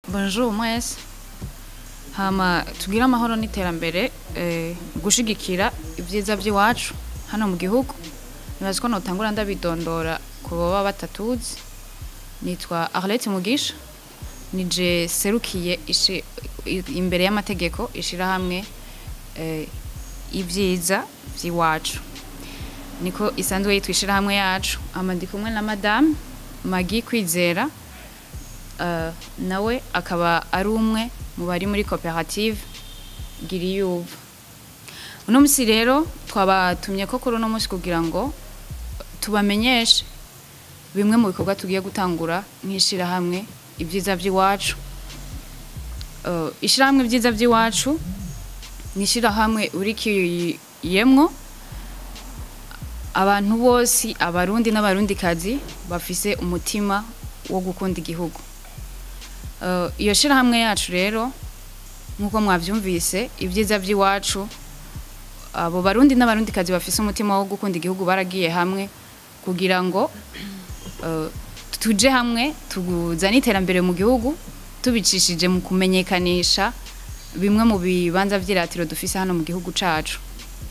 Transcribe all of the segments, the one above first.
bonjour mwese hama tugire amahoro n'iterambere eh, gushigikira ibyiza by'iwacu hano mu gihugu nibaza ko notangura ndabidondora ku baba batatuzi nitwa Arlette Mugisha nije serukiye ishi- i- imbere y'amategeko ishirahamwe eh, ibyiza by'iwacu niko isanzwe yitwa ishirahamwe yacu hama ndi kumwe na madame Magi Kwizera Uh, nawe akaba ari umwe mu bari muri koperative giriyuva uno musi rero twabatumye ko kuri uno musi kugira ngo tubamenyeshe bimwe mu bikorwa tugiye gutangura nk'ishirahamwe ibyiza by'iwacu uh, ishirahamwe ibyiza by'iwacu ni ishirahamwe urikiyemwo abantu bose abarundi n'abarundikazi bafise umutima wo gukunda igihugu Uh, iyo shirahamwe yacu rero nk'uko mwavyumvise ibyiza by'iwacu abo barundi n'abarundikazi bafise umutima wo gukunda igihugu baragiye hamwe kugira ngo uh, tuje hamwe tuzane iterambere mu gihugu tubicishije mu kumenyekanisha bimwe mu bibanza vy'iratiro dufise hano mu gihugu cacu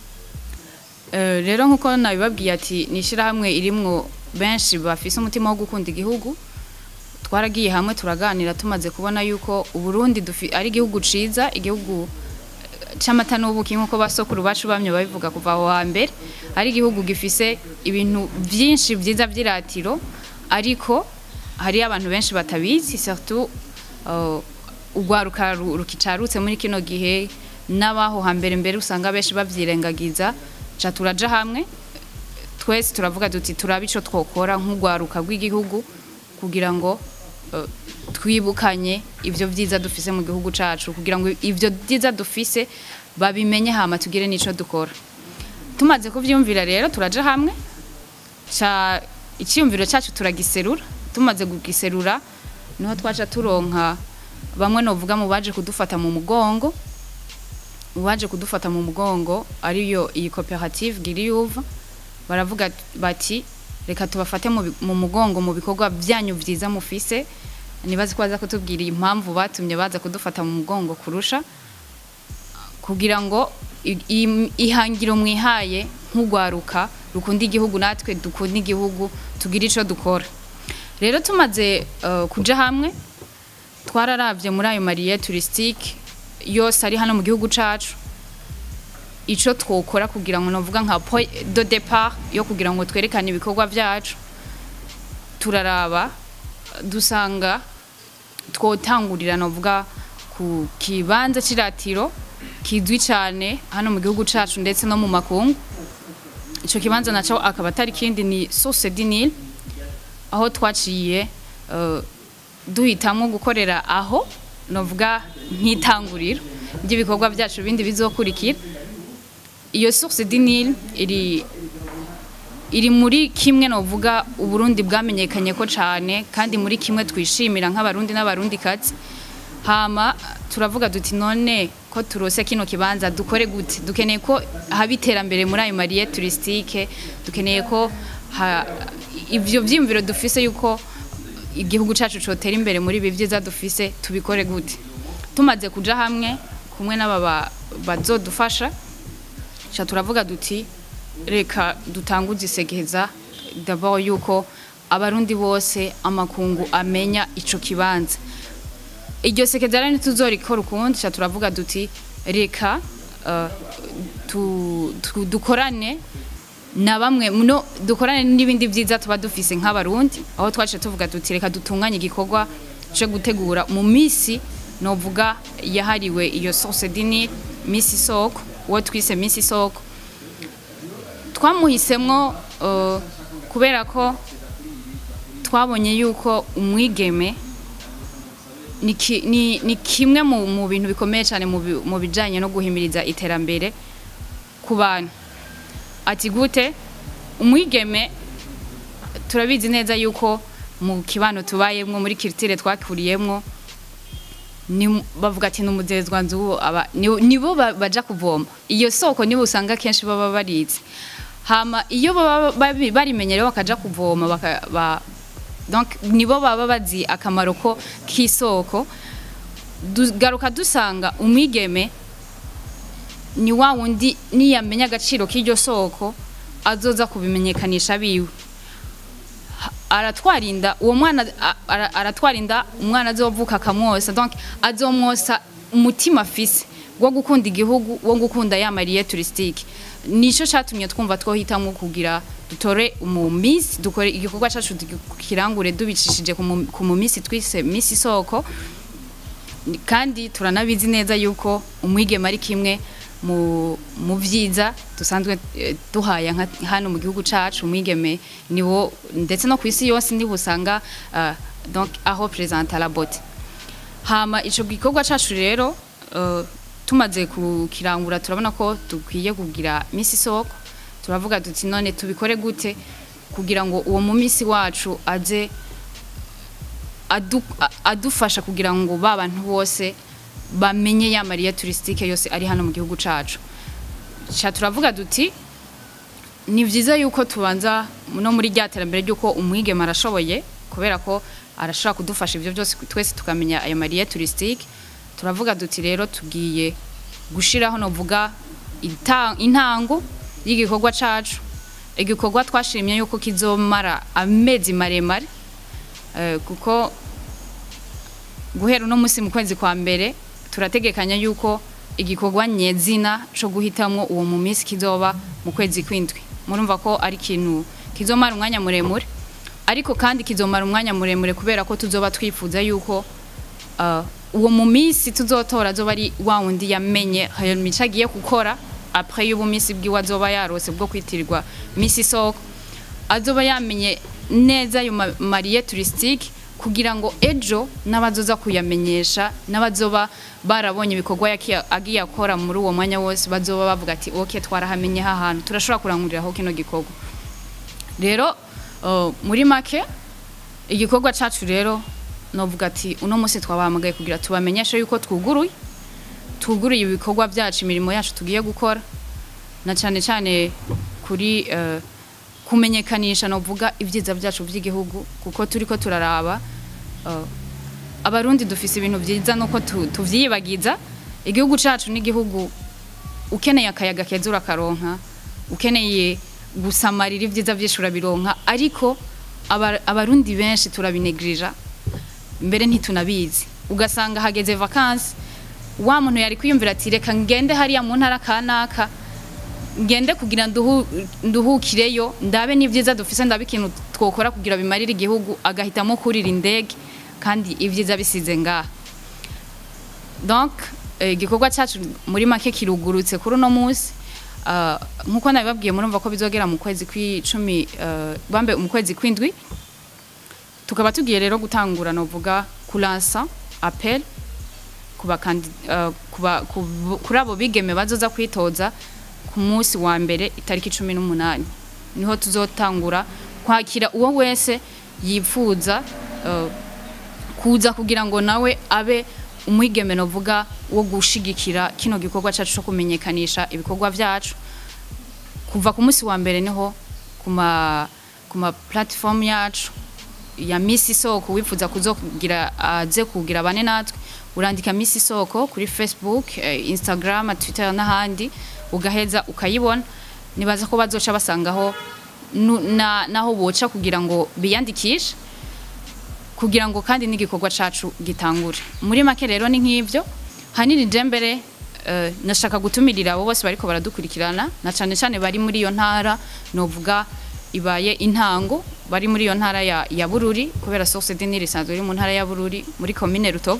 Uh, rero nk'uko nabibabwiye ati ni ishirahamwe irimwo benshi bafise umutima wo gukunda igihugu twaragiye hamwe turaganira tumaze kubona yuko uburundi dufi- ari igihugu ciza igihugu eh, c'amata n'ubuki nk'uko basokuru bacu bamye babivuga kuva aho hambere ari igihugu gifise ibintu vyinshi vyiza vy'iratiro ariko hari abantu benshi batabizi surtout uh, urwaruka ru- rukicarutse muri kino gihe n'abaho hambere mbere usanga benshi bavyirengagiza ca turaja hamwe twese turavuga duti turabe ico twokora nk'urwaruka rw'igihugu kugira ngo uh, twibukanye ivyo vyiza dufise mu gihugu cacu kugira ngo ivyo vyiza dufise babimenye hama tugire n'ico dukora tumaze kuvyumvira rero turaja hamwe ca icyiyumviro cyacu turagiserura tumaze kugiserura niho twaca turonka bamwe novuga mu baje kudufata mu mugongo uwaje kudufata mu mugongo ariyo iyi koperative giriyuva baravuga bati reka tubafate mu bi- mu mugongo mu bikorwa byanyu vyiza mufise nibaze ko baza kutubwira impamvu batumye baza kudufata mu mugongo kurusha kugira ngo i- i- ihangiro mwihaye nk'urwaruka rukunda igihugu natwe dukunda igihugu tugire ico dukora rero tumaze uh, kuja hamwe twararavye muri ayo mariye touristique yose ari hano mu gihugu cacu ico twokora kugira ngo novuga nka point de départ yo kugira ngo twerekane ibikorwa vyacu turaraba dusanga twotangurira novuga ku kibanza c'iratiro kizwi cane hano mu gihugu cacu ndetse no mu makungu ico kibanza naco akaba atari kindi ni source du Nil aho twaciye uh, duhitamwo gukorera aho novuga nk'itanguriro ry'ibikorwa vyacu bindi bizokurikira iyo source du Nil iri iri muri kimwe novuga uburundi bwamenyekanye ko cane kandi muri kimwe twishimira nk'abarundi n'abarundi kazi hama turavuga duti none ko turose kino kibanza dukore gute dukeneye ko haba iterambere muri ayo mariye touristique dukeneye ko ha, ivyo vyiyumviro dufise yuko igihugu cacu cotera imbere muri ibi vyiza dufise tubikore gute tumaze kuja hamwe kumwe n'aba ba- bazodufasha ca turavuga duti reka dutanguze isegeza d'abord yuko abarundi bose amakungu amenya ico kibanza iryo sekeza rero ntituzorikora ukundi ca turavuga duti reka uh, tu, tu, dukorane na bamwe no dukorane n'ibindi vyiza tuba dufise nk'abarundi aho twaciye tuvuga duti reka dutunganye igikorwa co gutegura mu misi novuga yahariwe iyo source dini misi soko uwo twise misi soko twamuhisemwo uh, kubera ko twabonye yuko umwigeme ni, ki, ni, ni kimwe mu, mu bintu bikomeye cyane mu, bi- mu bijanye no guhimiriza iterambere ku bantu ati gute umwigeme turabizi neza yuko mu kibano tubayemwo muri kiritire twakuriyemwo ni bavuga ati numuzezwa nzu aba ni- nibo ba- baja kuvoma iyo soko nibo usanga kenshi baba barizi hama iyo baba babi- barimenyerewe bakaja kuvoma baka, ba, donc nibo baba bazi akamaro ko k'isoko dugaruka dusanga umwigeme ni wa wundi niyamenya agaciro k'iryo soko azoza kubimenyekanisha biwe Ha- aratwarinda uwo mwana a- ara- aratwarinda umwana azovuka akamwosa donc azomwosa umutima afise wo gukunda igihugu wo gukunda ya mariye touristique nico catumye twumva twohitamwo kugira dutore mu misi dukore igikorwa cacu kirangure dubicishije ku mu- ku mu misi twise misi soko Ni- kandi turanabizi neza yuko umwigeme ari kimwe mu mu vyiza dusanzwe eh, duhaya nka hano mu gihugu cacu umwigeme niwo ndetse no ku isi yose niho usanga ah, donc aho présente la beauté hama ico gikorwa cacu rero eh, tumaze kukirangura turabona ko dukwiye kugira misi soko turavuga duti none tubikore gute kugira ngo uwo mu misi wacu aze adu, a- adufasha kugira ngo ba bantu bose bamenye ya mariya touristique yose ari hano mu gihugu cacu ca turavuga duti ni vyiza yuko tubanza no muri rya terambere ry'uko umwigeme arashoboye kubera ko arashobora kudufasha ivyo byose twese tukamenya ayo mariya touristique turavuga duti rero tugiye gushiraho novuga ita- intango y'igikorwa cacu igikorwa twashimye yuko kizomara amezi maremare Eh, kuko guhera uno musi mu kwezi kwa mbere turategekanya yuko igikorwa nyezina co guhitamwo uwo mu minsi kizoba mu kwezi kwindwi murumva ko ari ikintu kizomara umwanya muremure ariko kandi kizomara umwanya muremure kubera ko tuzoba twifuza yuko uh, uwo mu minsi tuzotora azoba ari wa wundi yamenye ayo mico agiye gukora après y'ubu minsi bwiwe azoba yarose bwo kwitirirwa misi soko azoba yamenye neza ayo ma- mariye touristique kugira ngo ejo n'abazoza kuyamenyesha n'abazoba barabonye ibikorwa yaki- agiye akora muri uwo mwanya wose bazoba bavuga ati ok twarahamenye ha hantu turashobora kuranguriraho kino gikorwa rero uh, muri make igikorwa cacu rero novuga ati uno munsi twabahamagaye kugira tubamenyeshe yuko twuguruye twuguruye ibikorwa byacu imirimo yacu tugiye gukora na cyane cyane kuri eh, kumenyekanisha novuga ibyiza byacu by'igihugu kuko turiko turaraba eh, abarundi dufise ibintu byiza nuko tu- tuvyiyibagiza igihugu cacu n'igihugu ukeneye akayaga keza urakaronka ukeneye gusamarira ibyiza byinshi urabironka ariko aba- abarundi benshi turabinegirira mbere ntitunabizi ugasanga hageze vakansi wa muntu yari kwiyumvira ati reka ngende hariya mu ntara kanaka ngende kugira nduhu, nduhukireyo ndabe n'ibyiza dufise ndabe ikintu twokora kugira bimarire igihugu agahitamo kurira indege kandi ibyiza bisize ngaha donc eh, igikorwa cyacu muri make kirugurutse kuri uno munsi Ah, nkuko nabibabwiye murumva ko bizogera mu kwezi kw'icumi eh, bambe mu kwezi kw'indwi tukaba tugiye rero gutangura novuga kulansa appel kuba kandi uh, kuba kubu- kuri abo bigeme bazoza kwitoza ku munsi wa mbere itariki cumi n'umunani niho tuzotangura kwakira uwo wese yifuza uh, kuza kugira ngo nawe abe umwigeme novuga wo gushigikira kino gikorwa cyacu cyo kumenyekanisha ibikorwa byacu kuva ku munsi wa mbere niho ku ma ku ma platform yacu ya misi soko wifuza kuzokugira aze kugira bane natwe urandika misi soko kuri facebook eh, instagram twitter n'ahandi ugaheza ukayibona nibaza ko bazoca basangaho nu- na, naho boca kugira ngo biyandikishe kugira ngo kandi n'igikorwa cacu gitangure muri make rero ni nk'ivyo hanini je mbere eh, nashaka gutumirira abo bose bariko baradukurikirana na cane cane bari muri iyo ntara novuga ibaye intango bari muri iyo ntara ya, ya Bururi kubera source dini risanzwe iri mu ntara ya Bururi muri commune Rutovu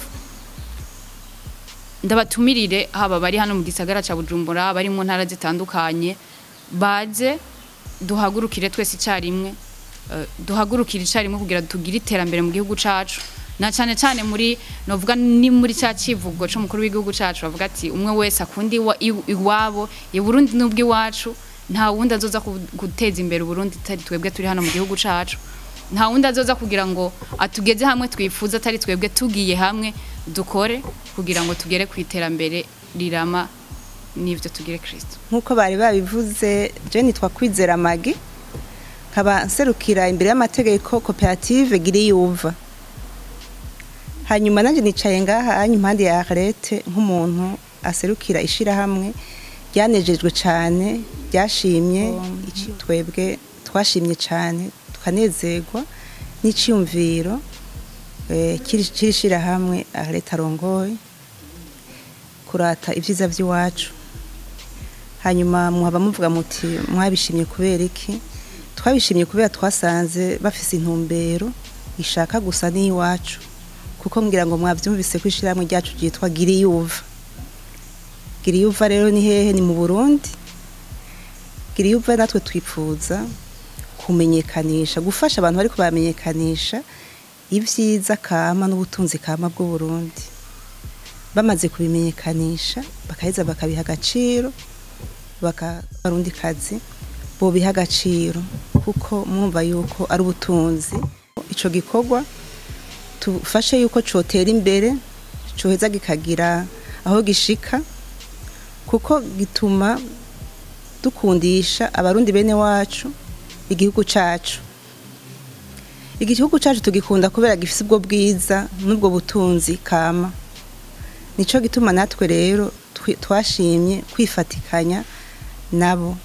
ndabatumirire haba bari hano mu gisagara ca Bujumbura bari mu ntara zitandukanye baze duhagurukire twese icyarimwe eh, duhagurukire icyarimwe kugira tugire iterambere mu gihugu cacu na cyane cyane muri novuga ni muri cya kivugo c'umukuru w'igihugu cacu bavuga ati umwe wese akunda iwa- iw- iwabo i Burundi n'ubwo iwacu nta wundi azoza ku- guteza imbere Burundi atari twebwe turi hano mu gihugu cacu nta wundi azoza kugira ngo atugeze hamwe twifuza atari twebwe tugiye hamwe dukore kugira ngo tugere ku iterambere rirama n'ivyo tugire Kristo nk'uko bari babivuze je nitwa kwizera magi nkaba nserukira imbere y'amategeko koperative giri yuva hanyuma nanjye nicaye ngaha hanyuma impande ya arete nk'umuntu aserukira ishirahamwe ryanejejwe cyane ryashimye iki twebwe twashimye cyane tukanezerwa n'iciyumviro eh, kiri kiri shirahamwe arete arongoye kurata ibyiza by'iwacu hanyuma muhaba muvuga muti mwabishimye kubera iki twabishimye kubera twasanze bafise intumbero ishaka gusa n'iyiwacu kuko ngira ngo mwabyumvise ko ishyirahamwe ryacu ryitwa giriyuva giriyuva rero ni hehe ni mu burundi giriyuva natwe twifuza kumenyekanisha gufasha abantu bari kubamenyekanisha ibyiza kama n'ubutunzi kama bw'uburundi bamaze kubimenyekanisha bakaheza bakabiha agaciro bakabarundi kazi bobiha agaciro kuko mwumva yuko ari ubutunzi ico gikorwa tufashe yuko cotera imbere coheza kikagira aho gishika kuko gituma dukundisha abarundi bene wacu igihugu cacu igihugu cacu tugikunda kubera gifise ubwo bwiza n'ubwo butunzi kama nico gituma natwe rero twi- twashimye kwifatikanya nabo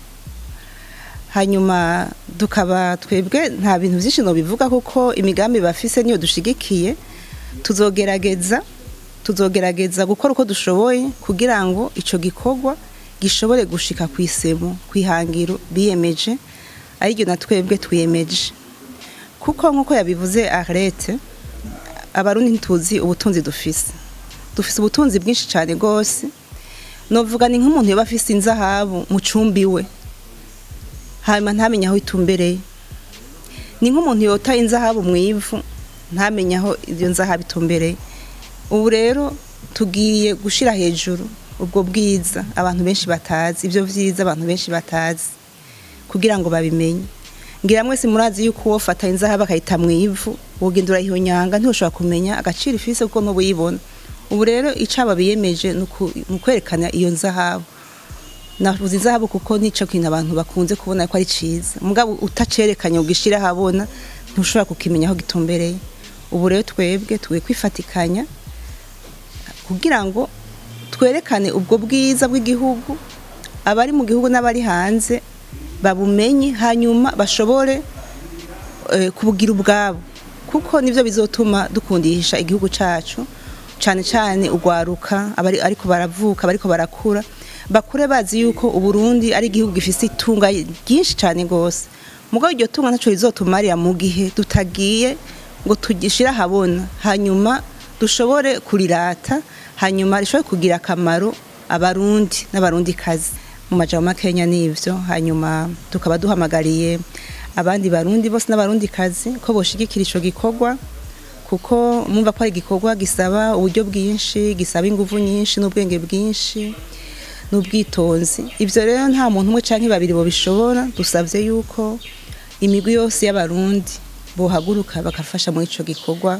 hanyuma tukaba twebwe nta bintu byinshi bivuga kuko imigambi bafise niyo dushigikiye tuzogerageza tuzogerageza gukora uko dushoboye kugira ngo ico gikorwa gishobore gushika ku isemo ku ihangiro biyemeje ariryo na twebwe twiyemeje kuko nk'uko yabivuze arete abarundi ntituzi ubutunzi dufise dufise ubutunzi bwinshi cyane rwose novuga ni nk'umuntu yoba afise inzahabu mu cumbi we hanyuma ntamenye aho itumbereye ni nk'umuntu yota inzahabu mu ivu ntamenye aho iyo nzahabu itumbereye ubu rero tugiye gushira hejuru ubwo bwiza abantu benshi batazi ibyo byiza abantu benshi batazi kugira ngo babimenye ngira mwese murazi yuko uwo fata inzahabu akayita mu ivu wogenda urayihonyanga ntushobora kumenya agaciro ifise kuko ntubuyibona ubu rero icaba biyemeje ni uku- ni ukwerekana iyo nzahabu navuze izahabu kuko nico kintu abantu bakunze kubona ko ari ciza mugabo utacerekanye ugishira habona ntushobora kukimenya aho gitumbereye ubu rero twebwe tugiye kwifatikanya kugira ngo twerekane ubwo bwiza bw'igihugu abari mu gihugu n'abari hanze babumenye hanyuma bashobore eh, kubugira ubwabo kuko nivyo bizotuma dukundisha igihugu cacu cane cane ugwaruka abari ariko baravuka bariko barakura bakure bazi yuko uburundi ari igihugu gifise itunga ryinshi cane gose mugabo iryo tunga ntaco rizotumarira mu gihe tutagiye ngo tugishire ahabona hanyuma dushobore kurirata hanyuma rishobore kugira akamaro abarundi n'abarundi kazi mu majambo makenya n'ivyo hanyuma tukaba duhamagariye abandi barundi bose n'abarundi kazi ko boshigikira ico gikorwa kuko mumva ko ari igikorwa gisaba uburyo bwinshi gisaba inguvu nyinshi n'ubwenge bwinshi n'ubwitonzi ivyo rero nta muntu umwe canke babiri bobishobora dusavye yuko imigwi yose y'abarundi bohaguruka bakafasha muri ico gikorwa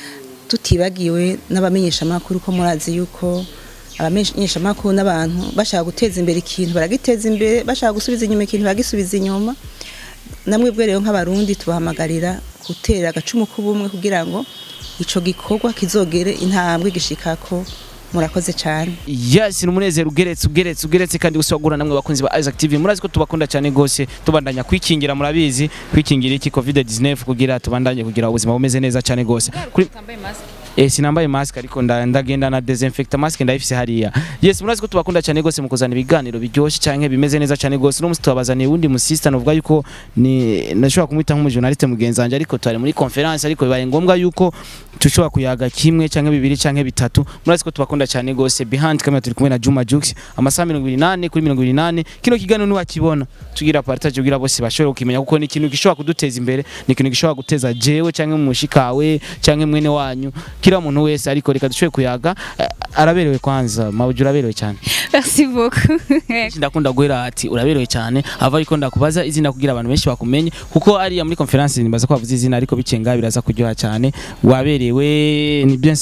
tutibagiwe n'abamenyeshamakuru ko murazi yuko abamenyeshamakuru n'abantu bashaka guteza imbere ikintu baragiteza imbere bashaka gusubiza inyuma ikintu baragisubiza inyuma namwe bwe rero nk'abarundi tubahamagarira gutera agacumu k'ubumwe kugira ngo ico gikorwa kizogere intambwe gishikako murakoze cyane yes ni umunezero ugeretse ugeretse ugeretse kandi gusagura namwe bakunzi ba Isaac TV murazi ko tubakunda cyane gose tubandanya kwikingira murabizi kwikingira iki covid 19 kugira tubandanye kugira ubuzima bumeze neza cyane gose kuri utambaye mask Eh sinambaye mask ariko nda- ndagenda na desinfecta mask ndayifise hariya. Yes murazi ko tubakunda cyane gose mu kuzana ibiganiro biryoshye canke bimeze neza cyane gose. No musi tubazaniye undi musista novuga yuko ni nashobora kumwita nk'umujournaliste mugenzi wanje ariko twari muri conference ariko bibaye ngombwa yuko tushobora kuyaga kimwe canke bibiri canke bitatu. Murazi ko tubakunda cyane gose. Behind camera turi kumwe na Juma Jux amasaha 28 kuri 28 kino kiganiro niwakibona tugira partage kugira bose bashobora kukimenya kuko ni ikintu gishobora kuduteza imbere ni ikintu gishobora guteza jewe canke mushikawe canke mwene wanyu kila muntu wese ariko reka dushobore kuyaga eh, araberewe kwanza mawuji uraberewe cyane merci beaucoup ndakunda guhera ati uraberewe cyane ava ariko ndakubaza izina kugira abantu benshi bakumenye kuko ariya muri conference nibaza ko bavuze izina ariko bicenga biraza kuryoha cyane waberewe ni bien sana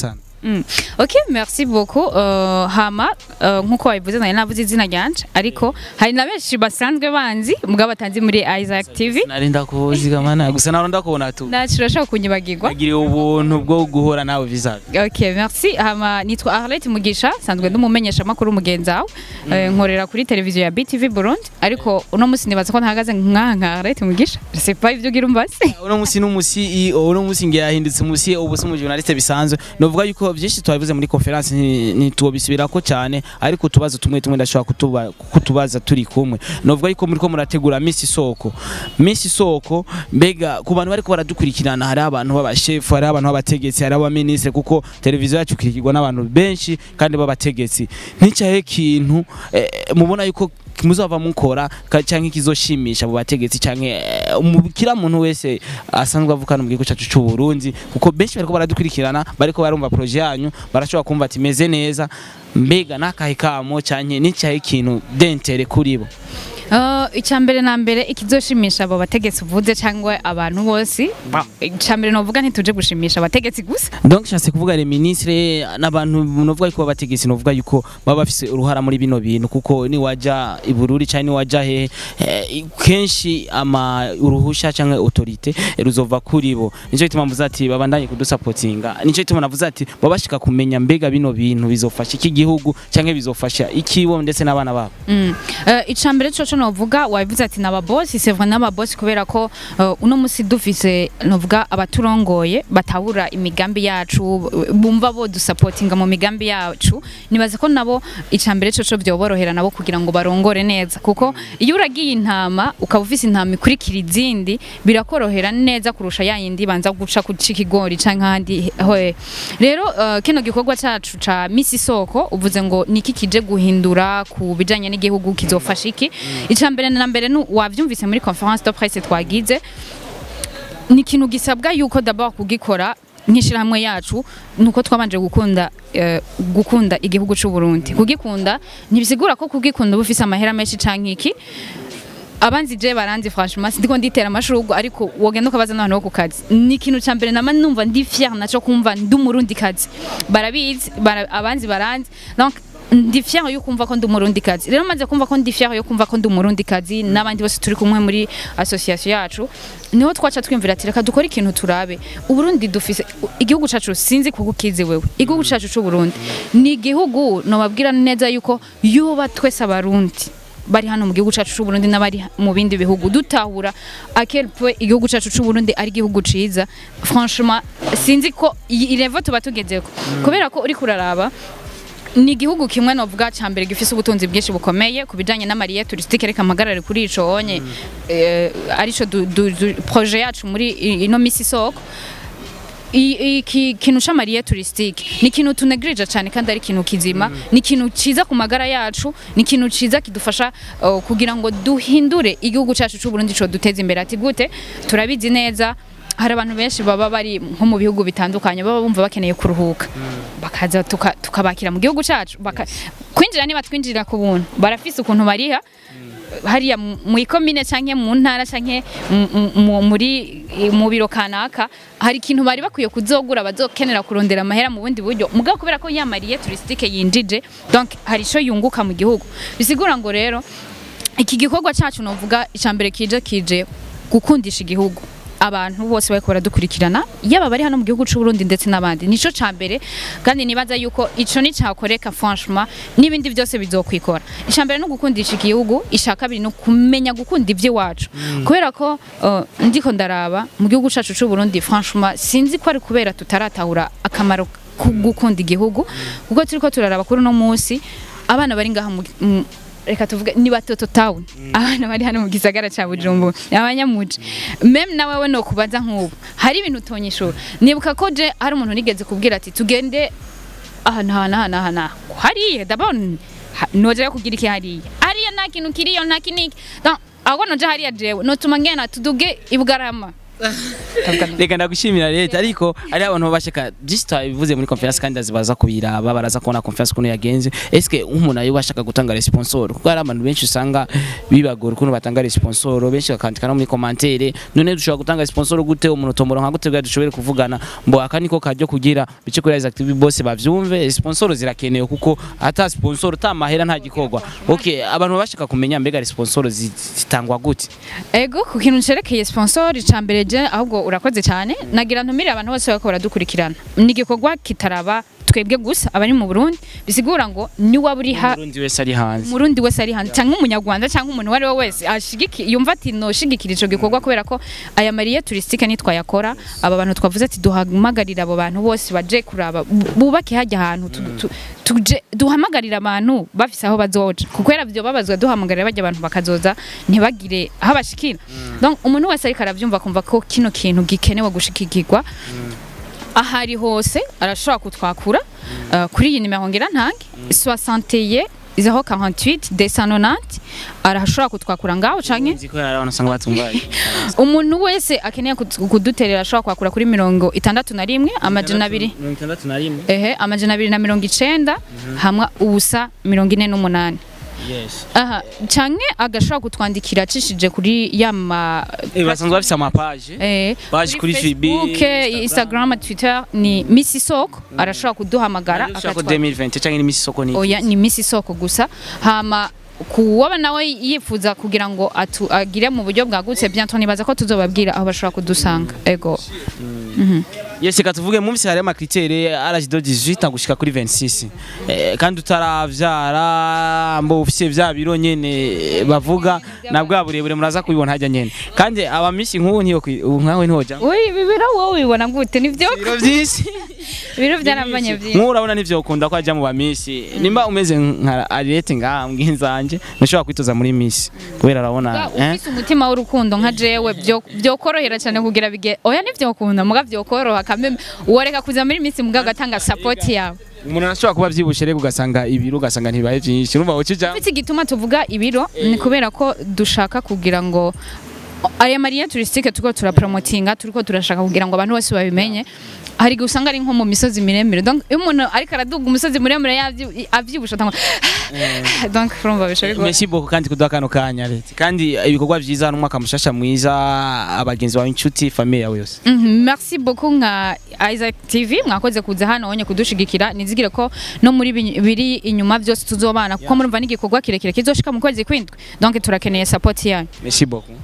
Mm. Ok, merci beaucoup. Uh, hama uh, nkuko wabivuze nari navuze izina ryanje ariko hari na benshi basanzwe banzi mugabo batanzi muri Isaac TV. narinda kuzigamana gusa naronda kubona tu Nacu urashobora kunyibagirwa. nagiriye ubuntu bwo guhura nawe vizavi Ok, merci. Hama nitwa Arlette Mugisha, sanzwe ndumumenyesha makuru mugenzi wawe. Eh, nkorera kuri televiziyo ya BTV Burundi ariko uno musi nibaza ko ntahagaze nka nka Arlette Mugisha. Je sais pas ivyo ugira umbaze. uno musi n'umusi uno musi ngiye yahindutse umusi ubu si umujournaliste bisanzwe novuga yuko byinshi twabivuze muri conference ntitubisubirako cyane ariko utubazo tumwe tumwe ndashobora kutuba kutubaza turi kumwe novuga yuko muri ko murategura Miss Isoko Miss Isoko mbega ku bantu bariko baradukurikirana hari abantu b'abashefu hari abantu b'abategetsi hari abaministre kuko televiziyo yacu ikirikirwa n'abantu benshi kandi b'abategetsi nticaye kintu eh, mubona yuko muzava mukora ka- canke kizoshimisha abo bategetsi canke eh, umu- kila muntu wese asanzwe avukana mu gihugu cacu c'u Burundi kuko benshi bariko baradukurikirana bariko barumva projet yanyu barashobora kumva ati meze neza mbega nakahe kamo canke n'icahe kintu dentere kuri bo Uh, icyambere na mbere ikizoshimisha abo bategetsi uvuze cyangwa abantu bose icyambere novuga ntituje gushimisha abategetsi gusa donc nshatse kuvuga le ministre n'abantu novuga yuko babategetsi novuga yuko baba bafise uruhara muri bino bintu kuko ni waja ibururi canke ni waja he eh, kenshi ama uruhusha canke autorite ruzova kuri bo nico gituma mvuze ati babandanye kudusapotinga nico gituma navuze ati babashika kumenya mbega bino bintu bizofasha iki gihugu canke bizofasha ikibo ndetse n'abana babo Mm. Uh, icambere coco novuga wabivuze ati n'ababosi c'est vrai n'ababosi kubera ko uh, uno musi dufise novuga abaturongoye batabura imigambi yacu bumva bo dusapotinga mu migambi yacu nibaze ko nabo icambere coco byoborohera nabo kugira ngo barongore neza kuko iyo uragiye intama ukaba ufise intama ikurikira izindi birakorohera neza kurusha ya yindi banza guca kuca ikigori canke ahandi hoe rero uh, kino gikorwa cacu ca misi soko uvuze ngo niki kije guhindura ku bijanye n'igihugu kizofasha iki ica mbere na mbere nu- wavyumvise muri conference de presse twagize ni ikintu gisabwa yuko d'abord kugikora nk'ishirahamwe yacu nuko twabanje gukunda eh, gukunda igihugu c'u Burundi kugikunda ntibisigura ko kugikunda uba ufise amahera menshi canke iki abanzi je baranzi franchement sindiko nditera amashurwe ariko wogenda ukabaza n'abantu bo ku kazi ni ikintu ca mbere nama numva ndi fier naco kumva ndi umurundi kazi barabizi bara, abanzi baranzi donc ndi fier yo kumva ko ndi umurundi kazi rero maze kumva ko ndi fier yo kumva ko ndi umurundi kazi n'abandi bose turi kumwe muri association yacu niho twaca twimvira ati reka dukore ikintu turabe uburundi dufise igihugu cacu sinzi kugukizi wewe igihugu cacu c'u Burundi ni igihugu nobabwira neza yuko yoba twese abarundi bari hano mu gihugu cacu c'u Burundi n'abari mu bindi bihugu dutahura à quel point igihugu cacu c'u Burundi ari igihugu ciza franchement sinzi ko iyi level tuba tugezeko kubera ko uri kuraraba ni igihugu kimwe novuga ca mbere gifise ubutunzi bwinshi bukomeye ku bijanye n'amariye touristique reka amagarare kuri ico onye eh, arico du, du, du, projet yacu muri i- ino misi soko I- iki kintu c'amariye touristique ni ikintu tunegrija cyane kandi ari ikintu kizima ni ikintu ciza ku magara yacu ni ikintu ciza kidufasha uh, kugira ngo duhindure igihugu cacu c'u Burundi co duteza imbere ati gute turabizi neza hari abantu benshi baba bari nko mu bihugu bitandukanye baba bumva bakeneye kuruhuka bakaza tuka- tukabakira mu gihugu cacu baka- kwinjira niba twinjira ku buntu barafise ukuntu bariha hariya mu mu ikomine canke mu ntara canke mu- mu- mu- muri mu biro kanaka hari ikintu bari bakwiye kuzogura bazokenera kurondera amahera mu bundi buryo mugabo kubera ko yamariye touristique yinjije donc hari ico yunguka mu gihugu bisigura ngo rero iki gikorwa cacu novuga icambere kije kije gukundisha igihugu abantu bose bariko baradukurikirana yaba bari hano mu gihugu c'u Burundi ndetse n'abandi nico ca mbere kandi nibaza yuko ico ni cakoreka franchement n'ibindi byose bizokwikora icambere no gukundisha igihugu isha kabiri no kumenya gukunda ivy'iwacu kubera ko uh, ndiko ndaraba mu gihugu cacu c'u Burundi franchement sinzi ko ari kubera tutaratahura akamaro ko gukunda igihugu kuko turiko turaraba kuri uno munsi abana bari ngaha mu- mu- reka tuvuge ni batoto town abana bari hano mu gisagara ca Bujumbura abanyamuji meme nawe we no kubaza nk'ubu hari ibintu utonyishura nibuka ko je hari umuntu nigeze kubwira ati tugende aha na aha na aha na hariya dabon noje kugira iki hariya hariya nta kintu kiriyo nta kiniki Donc, ahubwo noje hariya jewe notuma ngena tuduge ibugarama reka ndagushimira leta ariko ari abantu bashaka byinshi twabivuze muri conference kandi azibaza kubiraba baraza kubona conference ukuntu yagenze eske umuntu ayo bashaka gutanga responsor kuko hari abantu benshi usanga bibagora ukuntu batanga responsor benshi bakandika no muri commentaire none dushobora gutanga responsor gute umuntu tombora nka gute bwa dushobore kuvugana mbo aka niko kajyo kugira bice kuri Rise Active bose bavyumve sponsor zirakenewe kuko ata sponsor ta mahera nta gikorwa okay abantu bashaka kumenya mbega sponsor zitangwa gute ego ku kintu cerekeye sponsor icambere je ahubwo urakoze cyane nagira ntumire abantu bose bako baradukurikirana ni igikorwa kitaraba twebwe gusa abari mu Burundi bisigura ngo ni waba uri ha Umurundi wese ari hanze umurundi wese ari hanze cyangwa umunyarwanda cyangwa umuntu uwo ari we wese ashigiki yumva ati noshigikira ico gikorwa kubera ko aya mariye touristique nitwayakora aba bantu twavuze ati duhamagarira abo bantu bose baje kuraba bu- bubake hajya ahantu tu- tu- tuje duhamagarira abantu bafise aho bazoja kuko era byo babazwa duhamagarira bajya abantu bakazoza ntibagire aho bashikira donc umuntu wese ariko aravyumva kumva ko kino kintu gikenewe gushikikirwa ahari hose arashobora kutwakura uh, kuri iyi nimero ngira ntange 61 izaho 48 290 arashobora kutwakura ngaho canke nzi ko hari abantu usanga batumvaye umuntu wese akeneye kut- kuduterera ashobora kwakura kuri mirongo itandatu na rimwe amajana abiri mirongo itandatu na rimwe ehe amajana abiri na mirongo icenda hamwe ubusa mirongo ine n'umunani yes aha canke agashobora kutwandikira acishije kuri yama eh basanzwe bafise amapaje Eh, Page kuri FB, Facebook, Instagram. Instagram, Twitter ni Miss Isoko arashobora kuduhamagara ushaka akatwa- 2020 cyangwa ni misi soko ni oya ni Miss Isoko gusa hama kuwaba nawe yifuza kugira ngo atu, agire mu buryo bwagutse bientôt nibaza ko tuzobabwira aho bashobora kudusanga ego yes reka tuvuge mu misi hari amakritere âge de 18 gushika kuri 26 eh, kandi utaravyara mbo ufise vya biro nyene bavuga na bwa burebure muraza kubibona hajya nyene kandi aba misi nk'ubu ntiyo kwi- ubu nkawe ntihoja Ui, bibiro wowe ubibona gute nivyo biro vyinshi biro byarambanye byinshi nk'ubu urabona nivyo ukunda ko ajya mu bamisi nimba umeze nka Ariete ngaha mbwinzanje ntushobora kwitoza muri misi kubera arabona eh ufise umutima w'urukundo nka jewe byo- byokorohera cyane kugira bige oya nivyokunda muga vyokoroha kameme uworeka kuza muri misi muga gatanga support yawe umuntu arashobora kuba avyibushe rero ugasanga ibiro ugasanga ntibibaye vyinshi urumva ukija Ufite igituma tuvuga ibiro ni kubera ko dushaka kugira ngo aya mariya turisitike turiko turapromotinga turiko turashaka kugira ngo abantu bose babimenye hari igihe usanga ari nko mu misozi miremire donc iyo umuntu ariko araduga umusozi muremure yavyi- avyibusha atangwa donc urumva bisha bigoye Merci beaucoup kandi kuduha kano kanya leta kandi ibikorwa vyiza n'umwaka mushasha mwiza abagenzi bawe inshuti famille yawe yose Mhm, merci beaucoup nka Isaac TV mwakoze kuza hano onye kudushigikira nizigire ko no muri bi- biri inyuma byose tuzobana kuko murumva n'igikorwa kirekire kizoshika mu kwezi kwindwi donc turakeneye support yanyu Merci beaucoup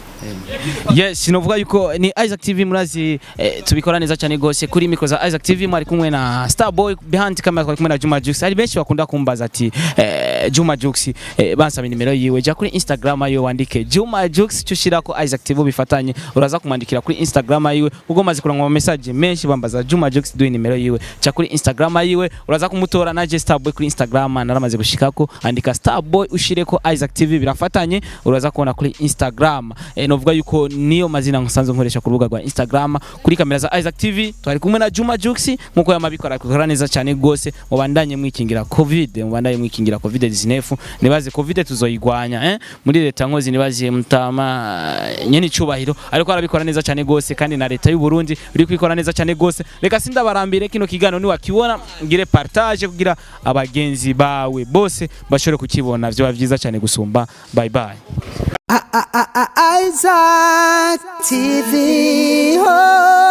Yes, sinovuga yuko ni Isaac TV murazi eh, tubikora neza cyane gose kuri micro za Isaac TV mwari kumwe na Starboy behind camera twari kumwe na Juma Jux. Hari benshi bakunda kumbaza ati eh, Juma Jux eh, bansaba nimero yiwe ja kuri Instagram ayo wandike Juma Jux cyushira ko Isaac TV bifatanye uraza kumwandikira kuri Instagram yiwe ubwo maze kurangwa message menshi bambaza Juma Jux duhe nimero yiwe ja kuri Instagram yiwe uraza kumutora na je Starboy kuri Instagram naramaze gushikako andika Starboy ushireko Isaac TV birafatanye uraza kubona kuri Instagram eh, novuga yuko niyo mazina nsanzwe nkoresha ku rubuga rwa Instagram kuri kamera za Isaac TV twari kumwe na Juma Jux nkuko yamabikora akora neza cyane gose mubandanye mwikingira covid mubandanye mwikingira covid 19 nibaze covid tuzoyigwanya eh muri leta nkozi nibaze mutama eh, nyene icubahiro ariko arabikora neza cyane gose kandi na leta y'u Burundi iri kwikora neza cyane gose reka sindabarambire kino kigano ni wakibona ngire partage kugira abagenzi bawe bose bashobore kukibona vyo byiza cyane gusumba bye bye Isaac TV. Oh.